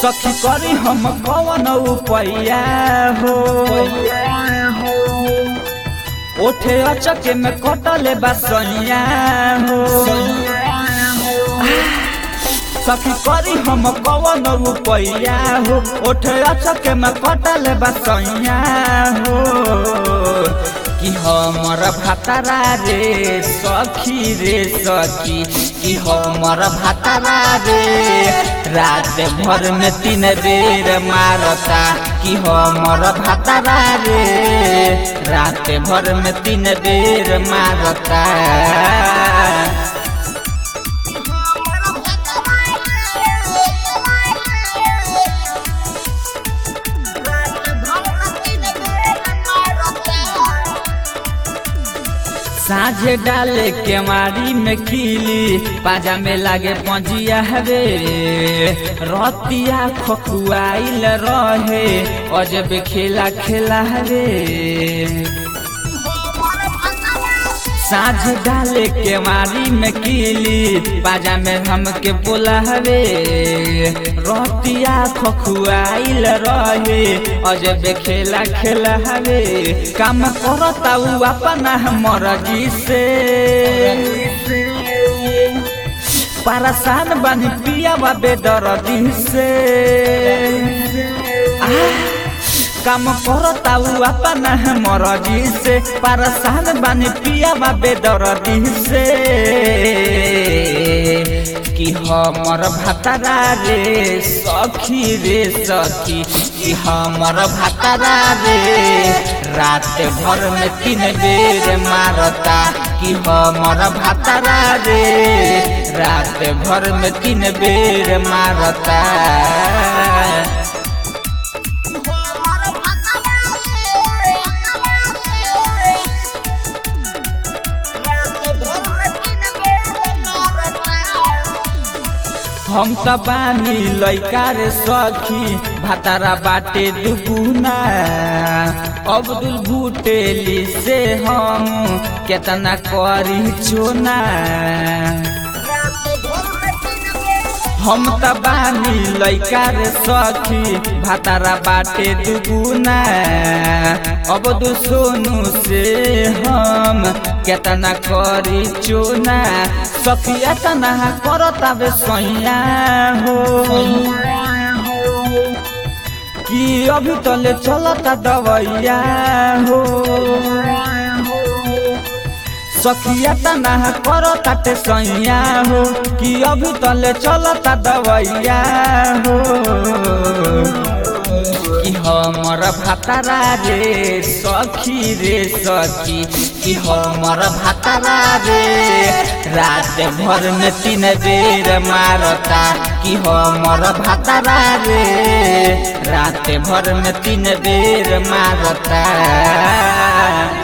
सखी करी हम कवन उपैया हो ओठे अचके में कटले बसैया हो सखी करी हम कवन उपैया हो ओठे अचके में कटले बसैया हो कि हमर भातारा रे सखी रे सखी कि हमर भातारा रे रात भर में तीन बेर मारता कि हमर भातारा रे रात भर में तीन बेर मारता साझे डाले के मारी में खिली पाजा में लागे पंजिया रे रतिया खखुआइल रहे अजब खेला खेला रे साझ डाले के मारी में कीली पाजा में हमके बोला रे रतिया खखुआइल रहे अजब खेला खेला रे काम करता उ अपना मर्जी से परेशान बनी पिया बेदर्दी से आ काम करता उ अपना मर्जी से परेशान बानी पिया बेदर्दी से कि हमर भातारा रे सखी रे सखी कि हमर भातारा रे रात भर में तीन बेर मारता कि हमर भातारा रे रात भर में तीन बेर मारता हम त बानी लैका रे सखी भातारा बाटे दुगुना अब्दुल बुटेली से हम केतना करी चोना हम त बानी लैका रे सखी भातारा बाटे दुगुना अब दु सोनू से हम केतना करी चोना सखिया तना करता बे सैया हो कि अभी तले चलता दवैया हो सखिया तना करो ताटे सैया हो कि अभी तले चलता दवैया हो कि हमर भातारा रे सखी रे सखी कि हमर भातारा रे रात भर में तीन बेर मारता कि हमर भातारा रे रात भर में तीन बेर मारता